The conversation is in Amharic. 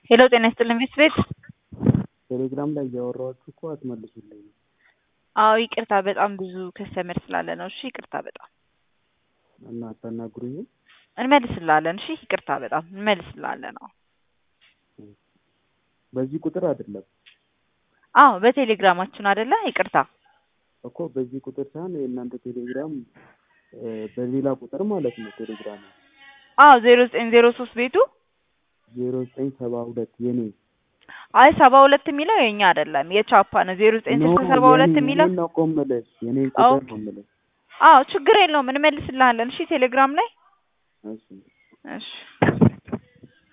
ሄሎ ጤና ይስጥልኝ ሚስት ቤት ቴሌግራም ላይ እያወራኋችሁ እኮ አትመልሱልኝም። አዎ ይቅርታ በጣም ብዙ ከስተመር ስላለ ነው። እሺ ይቅርታ በጣም እና አታናግሩኝም? እንመልስላለን። እሺ ይቅርታ በጣም እንመልስላለን። አዎ በዚህ ቁጥር አይደለም አዎ በቴሌግራማችን አይደለ? ይቅርታ እኮ በዚህ ቁጥር ሳይሆን የእናንተ ቴሌግራም እ በሌላ ቁጥር ማለት ነው። ቴሌግራም አዎ ዜሮ ዘጠኝ ዜሮ ሶስት ቤቱ ዜሮ ዘጠኝ ሰባ ሁለት የኔ አይ ሰባ ሁለት የሚለው የኛ አይደለም የቻፓ ነው። ዜሮ ዘጠኝ ስልሳ ሰባ ሁለት የሚለው ነው እኮ የምልሽ የኔን ቁጥር ነው የምልሽ። አዎ ችግር የለውም እንመልስልሃለን። እሺ ቴሌግራም ላይ እሺ እሺ